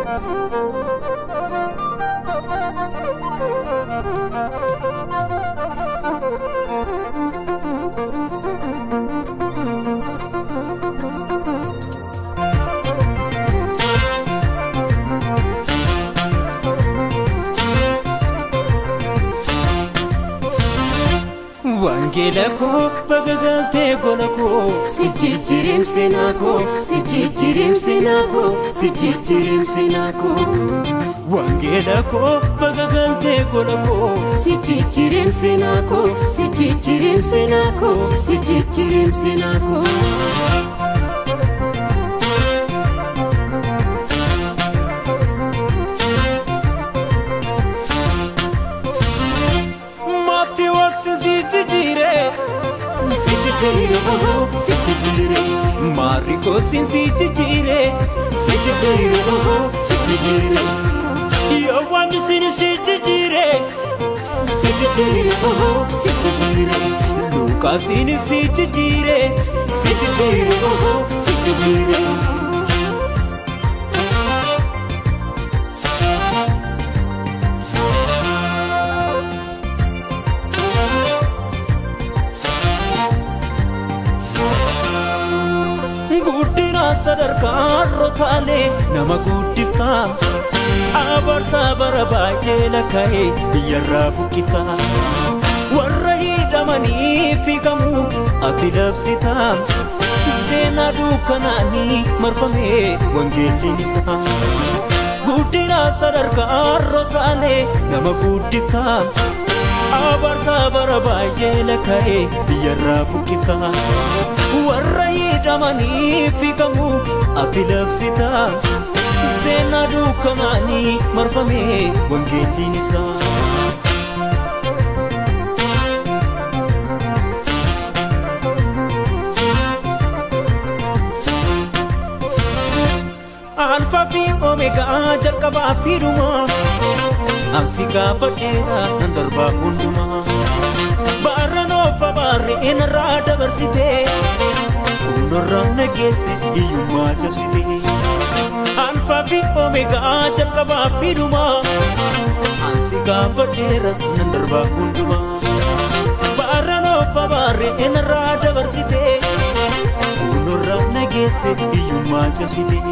Wangeela koo baga galtee gola koo si jijjiireem seenaa koo si jijjiireem seenaa koo si jijjiireem seenaa koo. Wangeela koo baga galtee gola koo si jijjiireem seenaa koo si jijjiireem seenaa koo si jijjiireem seenaa koo. Maatii waqsi si jijjiire si jijjiire ohoo si jijjiire maarri koosin si jijjiire si jijjiire ohoo si jijjiire yoo waan isin si jijjiire si jijjiire ohoo si jijjiire luukaasin si jijjiire si jijjiire ohoo si jijjiire. guddina sadarkaa rotaalee nama guddiftaa abarsaa bara baay'ee lakka'ee biyyarraa buqqiftaa warra hidhamanii fiikamuu ati labsitaa seenaa dukkanaanii marfamee wangeelliin ibsaa guddina sadarkaa rotaalee nama guddiftaa abarsaa bara baay'ee lakka'ee biyyarraa buqqiftaa warra hidhamanii fiikamuu ati labsitaa seenaa dukkanaanii marfamee wangeelliin ibsaa. Alfaa fi Omeegaa jalqabaa fi dhumaa ansi gaafadheera nan darbaa hundumaa baarra noofa baarree narraa dabarsitee fuuldurraa nageesse hiyyummaa cabsitee alfaa fi Omeegaa jalqabaa fi dhumaa ansi gaafadheera nan darbaa hundumaa baarra noofa baarree narraa dabarsitee fuuldurraa nageesse hiyyummaa cabsitee.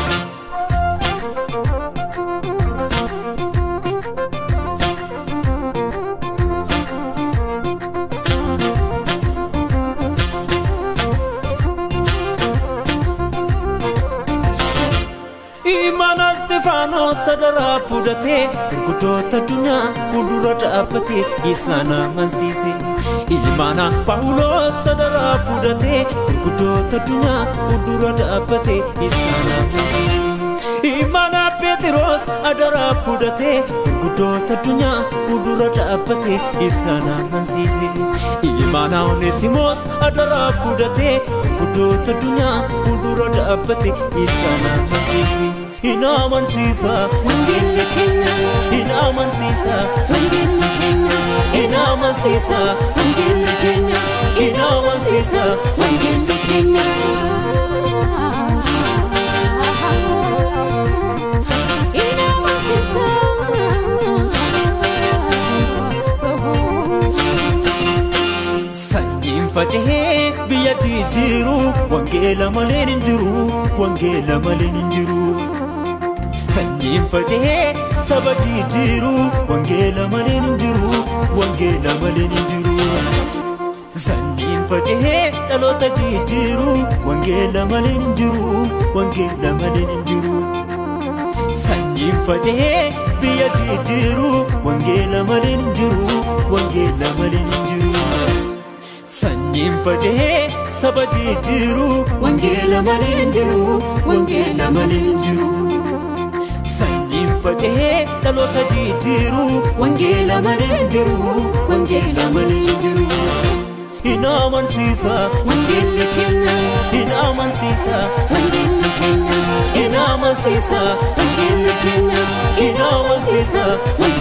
Imana Stefaanos sadaraa fudhatee gurguddoota addunyaa fuuldura dhaabbatee isaan amansiise. Imana Paawuloos sadaraa fudhatee gurguddoota addunyaa fuuldura dhaabbatee isaan amansiise. Imana Phexros adaraa fudhatee gurguddoota addunyaa fuuldura dhaabbatee isaan amansiise. Imana Oneesimoos adaraa fudhatee gurguddoota addunyaa fuuldura dhaabbatee isaan amansiise. Hin amansiisa Wangeelli keenya, hin amansiisa wangeelli keenya, hin amansiisa wangeelli keenya, hin amansiisa wangeelli keenya. Hin amansiisa. sanyiin faca'ee biyya jijjiiru wangeela maleen hin jiru wangeela maleen hin jiru sanyiin faca'ee saba jijjiiru wangeela maleen hin jiru wangeela maleen hin jiru sanyiin faca'ee dhaloota jijjiiru wangeela maleen hin jiru wangeela maleen hin jiru sanyiin faca'ee biyya jijjiiru wangeela maleen hin jiru wangeela maleen hin jiru sanyiin faca'ee saba jijjiiru wangeela malee hin jiru wangeela malee hin jiru sanyiin faca'ee dhaloota jijjiiru wangeela malee hin jiru wangeela malee hin jiru hin amansiisa Wangeelli keenya, hin amansiisa wangeelli keenya, hin amansiisa wangeelli keenya, hin amansiisa wangeelli